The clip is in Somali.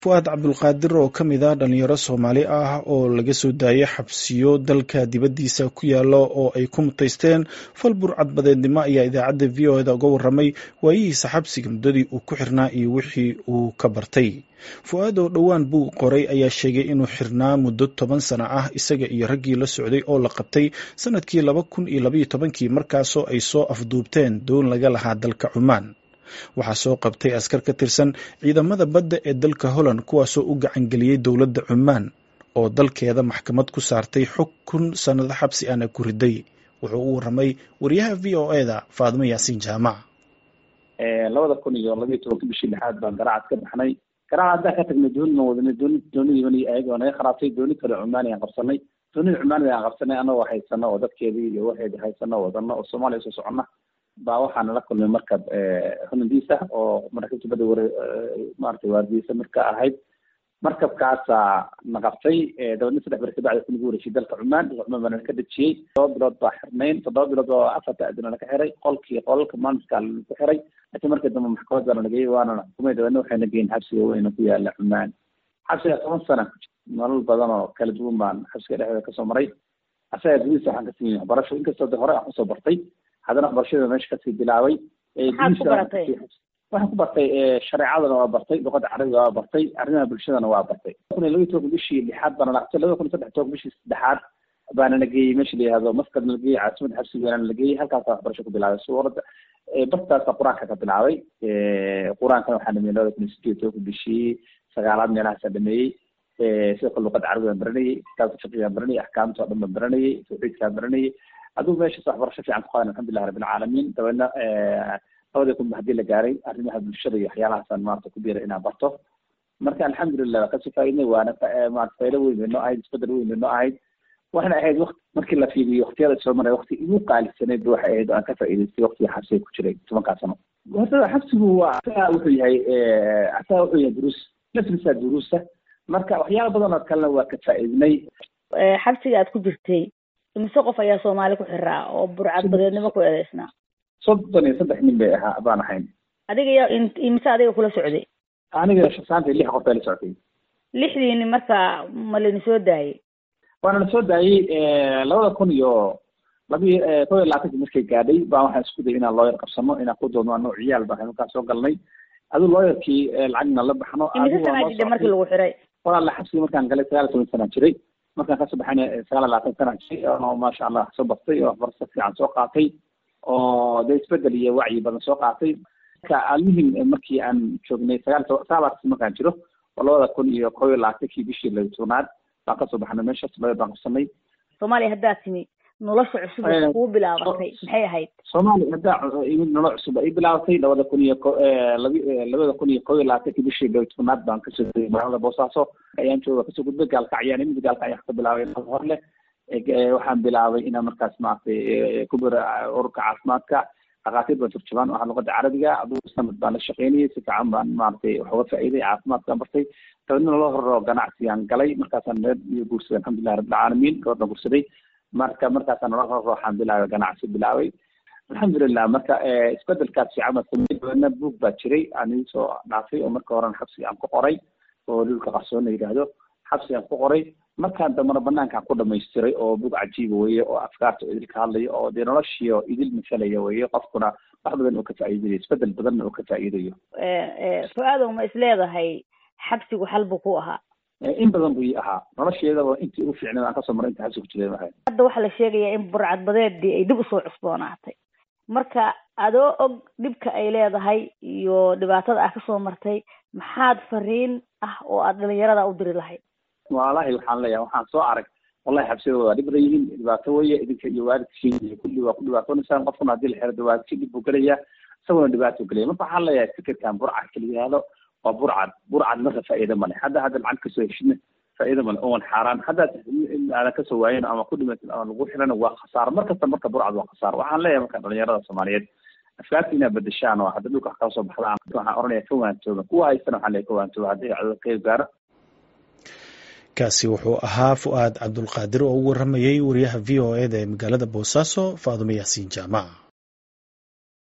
fu'aad cabdulqaadir oo ka mid ah dhalinyaro soomaali ah oo laga soo daayay xabsiyo dalka dibaddiisa ku yaala oo ay ku mutaysteen fal burcadbadeednimo ayaa idaacadda v o eda uga warramay waayihiisa xabsiga muddadii uu ku xirnaa iyo wixii uu ka bartay fu-aad oo dhowaan buu qoray ayaa sheegay inuu xirnaa muddo toban sano ah isaga iyo raggii la socday oo la qabtay sanadkii laba kun iyo labaiyo tobankii markaasoo ay soo afduubteen doon laga lahaa dalka cumaan waxaa soo qabtay askar ka tirsan ciidamada badda ee dalka holland kuwaasoo u gacangeliyey dowladda cumaan oo dalkeeda maxkamad ku saartay xukun sannado xabsi ana ku riday wuxuu u warramay wariyaha v o e da faadimo yaasiin jaamac labada kun iyo labiiyo tobanka bishii lixaad baan garaacad ka baxnay garaacad haddaan ka tagnay dooni baan wadanay dooni doonidii ayaga naga kharaabtay dooni kale cumaani aan qabsanay doonida cumaanida aan qabsanay anagoo haysano oo dadkeedii iyo waxeedi haysano wadano oo soomaaliya soo socona baa waxaa nala kulmay markab holandiisa oo maraakiibta badda ware maratay waardiyeysa marka ahayd markabkaasaa na qabtay dabeedna saddex beri kabacdi ku nagu wareejiyay dalka cumaan dalka cumaan baa nala ka dejiyey todoba bilood baa xirnayn toddoba bilood oo afarta adina naka xiray qolkii qolalka maalinkaa lagu xiray laakiin markii dambe maxkamad baa nalageyey waana na xukumay dabeedna waxay na geyin xabsiga weyna ku yaala cumaan xabsiga toban sana nolol badan oo kala duwan baan xabsiga dhexdeeda kasoo maray asaga gudihiisa waxaan ka siiyey waxbarasho inkastoo de hore aan kusoo bartay haddana waxbarashada meesha kasii bilaabay waxaan ku bartay shareecadana waa bartay luqada carabiga waa bartay arrimaha bulshadana waa bartay kun iyo labaiy tobanka bishii lixaad baana laqtay labada kun iyo saddex tobanka bishii saddexaad baana la geeyey meesha la yihahdo maskad na la geeyey caasimada xabsiga weynana la geeyey halkaasa waxbarasho ku bilaabay suuradda bartaasa qur-aanka ka bilaabay qur-aankana waxaa dhameeyey labada kun iyo sideed tobanka bishii sagaalaad meelahaasaa dhameeyey sidoo kale luqada carabiga baan baranayey kitaabka fiqigaan baranayey axkaamta o dhan baan baranayey tawxiidkaan baranayey adigu meeshaas waxbarasho fiican ku qaadan alxamdulilah rabbilcaalamiin dabeedna labadii kun ba hadii la gaaray arrimaha bulshada iyo waxyaalahaasaan maarata ku biiray inaan barto marka alxamdulilah waa kasoo faaidnay waana maarata faydo weyn bay noo ahayd isbedel weyn bay noo ahayd waxayna ahayd waqti markii la fiiriyo waqtiyada soo maray waqti igu qaalisanayd ba waxay ahayd oo aan ka faa'idaystay waqtiga xabsiga ku jiray tobankaa sano horta xabsigu waa asaga wuxuu yahay asaga wuxuu yahay duruus laftiisa duruusa marka waxyaala badan oo kalena waa ka faa'iidnay xabsiga aad ku jirtay imise qof ayaa soomaali ku xiraa oo burcadbadeednimo ku eedeysnaa soddon iyo saddex nin bay ahaa baan ahayn adiga ya imise adiga kula socday aniga shasaanta lix qof baa la socday lixdiini marka ma lani soo daayey waana la soo daayey labada kun iyo labi kob iyo labaatanki markay gaadhay baa waxaan isku dayay inaan looyar qabsano inaan ku doodno ano ciyaal baa markaa soo galnay adu looyarkii lacagna la baxno imise sanaa jidha markii lagu xiray walaala xabsiga markaan galay sagaal iyo toban sanaan jiray markaan kasoo baxayna sagaal iyo labaatan sana jiray oo maasha allah wax soo bartay oo waxbarasho fiican soo qaatay oo dee isbedel iyo wacyi badan soo qaatay marka almuhim markii aan joognay sagaal sagaalaas markaan jiro oo labada kun iyo kob iyo labaatankii bishii laba tobnaad baan kasoo baxnay meeshaas laba baan qabsanay soomaaliya haddaad timi nolosha cusub ee kuu bilaabatay maxay ahayd soomaaliya haddaa imid nolol cusub ay bilaabatay labada kun iyo ko labi labada kun iyo kob iyo labaatankii bishii laba tobnaad baan kasoo degay magaalada boosaaso ayaan jooga kasoo gudbay gaalkacyaan imid gaalkacyan wax ka bilaabay hor leh waxaan bilaabay inaan markaas maaragtay ku bira ururka caafimaadka dhakhaatiir baan turjubaan waxaa luqada carabiga adugu sanad baan la shaqeynayay si fiican baan maaragtay wax uga faa'iiday caafimaadkaan bartay dabeedna loo horro ganacsigaan galay markaasaan reer iyo guursaday alxamdulilah rabbilcaalamiin gabadhan guursaday marka markaasaan loo horro waxaan bilaabay ganacsi bilaabay alxamdulilah marka isbedelkaas fiican baan sameyey dabeedna buug baa jiray aan ii soo dhaafay oo marka horen xabsiga aan ku qoray oo dhulka qarsoon la yidhaahdo xabsiga aan ku qoray markaan dambana banaankaan ku dhamaystiray oo bug cajiiba weye oo afkaarta idil ka hadlayo oo dee noloshiio idil masalaya weye qofkuna wax badan oo ka faa'iidayo isbedel badanna oo ka faa'iidayo fu-aadow ma isleedahay xabsigu xal buu ku ahaa in badan buu ii ahaa nolosheedaba intii ugu fiicnay aan kasoo maray inta xabsi ku jiray ahayd hadda waxaa la sheegayaa in burcadbadeedii ay dib usoo cusboonaatay marka adoo og dhibka ay leedahay iyo dhibaatada ah kasoo martay maxaad fariin ah oo aad dhalinyarada u diri lahayd walahi waxaan leeyahay waxaan soo arag wallahi xabsiyada waa dhib badan yihiin dhibaato weye idinka iyo waalidkiin iyo kulli waa ku dhibaatoonaysaan qofkuna hadii la xiro de waalidkii dhib buu gelaya isaguna dhibaato gelaya marka waxaan leeyahay fikirkan burcad kala yihahdo waa burcad burcad marka faa'iida male hadda hadda lacag kasoo heshidna faa'iida male oon xaaraan haddaad aadan kasoo waayin ama ku dhimatin ama lagu xirana waa khasaaro mar kasta marka burcad waa khasaaro waxaan leeyahay marka dhalinyarada soomaaliyeed afkaarta inaad bedeshaan oo hadda dhulka kala soo baxdaan waxaan oranaya ka waantooba kuwa haystana waxaan leeyahay ka waantooba haddii codod qeyb gaaro kaasi wuxuu ahaa fu-aad cabdulqaadir oo u warramayay wariyaha v o e da ee magaalada boosaaso faadumo yaasiin jaamac